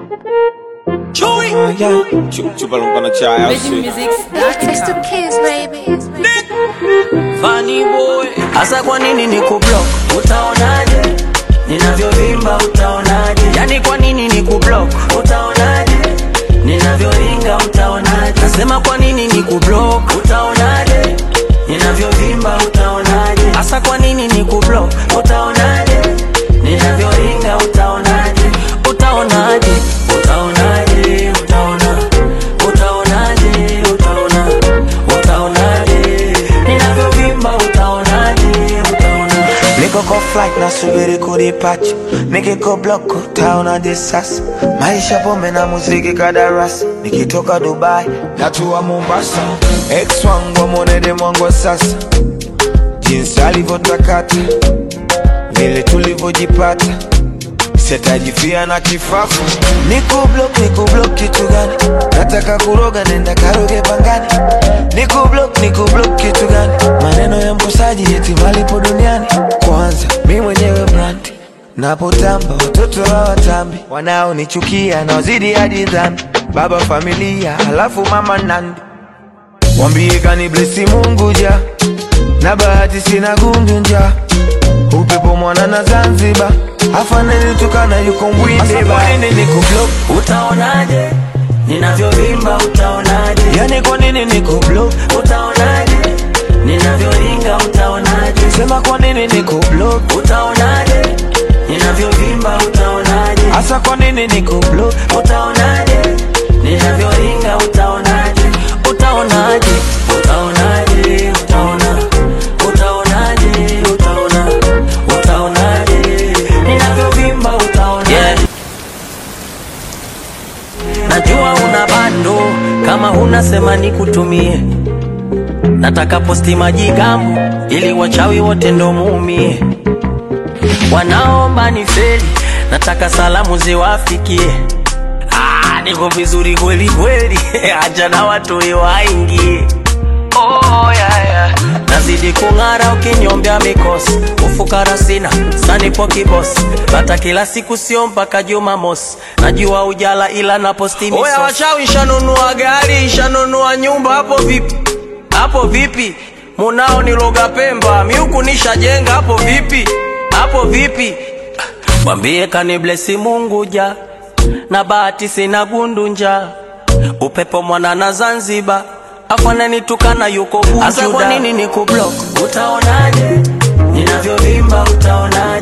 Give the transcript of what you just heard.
Chui. Ah, yeah. Chu- Chupa lumpana chai au Vision si? Music's It's the kids, baby. Funny boy. Asa kwa nini ni kublock? Utaonaje? Ninavyovimba utaonaje? Yani kwa nini ni kublock? Utaonaje? Ninavyoringa utaonaje? Nasema kwa nini ni kublock? Utaonaje? Ninavyovimba utaonaje? Asa kwa nini ni kublock? Utaonaje? Ninavyoringa utaonaje? Utaonaje? Utaonaje? Utaona. Utaonaje? Utaona. Utaonaje? Ninavyovimba utaonaje? Utaona. Niko kwa flight nasubiri kudipacha, nikiko block utaonaje sasa? Maisha pombe na muziki kadarasi, nikitoka Dubai natua Mombasa. Ex wangu amwonede mwangu wa sasa, jinsi alivyotakata, vile tulivyojipata sitajifia na kifafu. Niko block, niko block kitu gani? Nataka kuroga, nenda karoge pangani. Niko block, niko block kitu gani? Maneno ya mkosaji eti malipo duniani. Kwanza mi mwenyewe brand napotamba, watoto hawatambi, wanaonichukia naozidi hadi dhambi. Baba familia, halafu mama nandi, wambie kaniblesi Mungu ja na bahati sina gundu nja upepo mwana na Zanzibar afaneni tukana yuko mbwinde ba niko block Utaonaje? Ninavyovimba utaonaje? yani kwa nini niko block Utaonaje? Ninavyoringa utaonaje? sema kwa nini niko block Utaonaje? Ninavyovimba utaonaje? hasa kwa nini niko block Utaonaje? Ninavyoringa utaonaje? Utaonaje? Utaonaje? Utaona. Utaonaje? Utaona. Utaonaje? Ninavyovimba utaonaje? Yeah. Najua una bando kama huna sema nikutumie. Nataka posti majigambo ili wachawi wote ndo muumie. Wanaomba ni feli, nataka salamu ziwafikie. Ah, niko vizuri kweli kweli, acha na watu waingie. Oh, yeah, yeah. Nazidi kung'ara ukinyombea mikosi, ufukara sina sanipo kibosi, bata kila siku sio mpaka Jumamosi. Najua ujala ila na posti misosi. Oya wachawi, shanunua gari, shanunua nyumba, hapo vipi? Hapo vipi? Munao niloga Pemba, miuku nishajenga, hapo vipi? Hapo vipi? Mwambie kaniblesi Mungu ja na bahati sina gundu-nja upepo mwana na Zanzibar afananitukana yuko Bujuda. Asa kwa nini niku block? Utaonaje ninavyovimba? Utaonaje